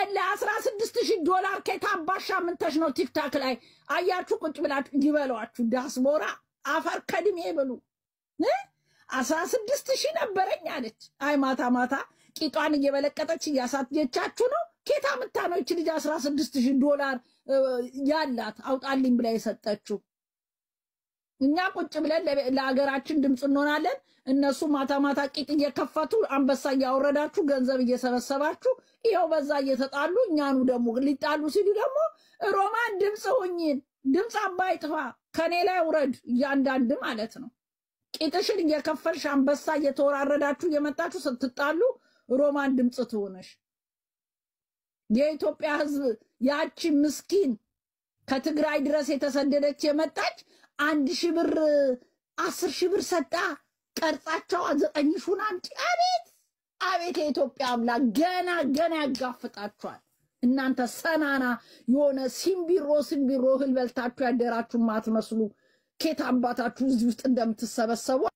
የለ አስራ ስድስት ሺህ ዶላር ከታባሻ ምንተሽ ነው ቲክታክ ላይ አያችሁ ቁጭ ብላችሁ ይበሏችሁ ዳስቦራ አፈር ከድሜ ብሉ አስራ ስድስት ሺህ ነበረኝ አለች። አይ ማታ ማታ ቂጧን እየበለቀጠች እያሳየቻችሁ ነው። ኬታ ምታ ነው ይች ልጅ አስራ ስድስት ሺህ ዶላር ያላት አውጣልኝ ብላ የሰጠችው። እኛ ቁጭ ብለን ለሀገራችን ድምፅ እንሆናለን። እነሱ ማታ ማታ ቂጥ እየከፈቱ አንበሳ እያወረዳችሁ ገንዘብ እየሰበሰባችሁ ይኸው በዛ እየተጣሉ እኛኑ ደግሞ ሊጣሉ ሲሉ ደግሞ ሮማን ድምፅ ሁኝን ድምፅ አባይ ጥፋ ከኔ ላይ ውረድ እያንዳንድ ማለት ነው። ቂጥሽን እየከፈልሽ አንበሳ እየተወራረዳችሁ እየመጣችሁ ስትጣሉ ሮማን ድምፅ ትሆነሽ። የኢትዮጵያ ሕዝብ ያቺ ምስኪን ከትግራይ ድረስ የተሰደደች የመጣች አንድ ሺህ ብር አስር ሺህ ብር ሰጣ ቀርጻቸው ዘጠኝ ሹን አምጪ። አቤት አቤት! የኢትዮጵያ አምላክ ገና ገና ያጋፍጣችኋል። እናንተ ሰናና የሆነ ሲምቢሮ ሲምቢሮ እህል በልታችሁ ያደራችሁ ማትመስሉ ኬት አባታችሁ እዚህ ውስጥ እንደምትሰበሰቡ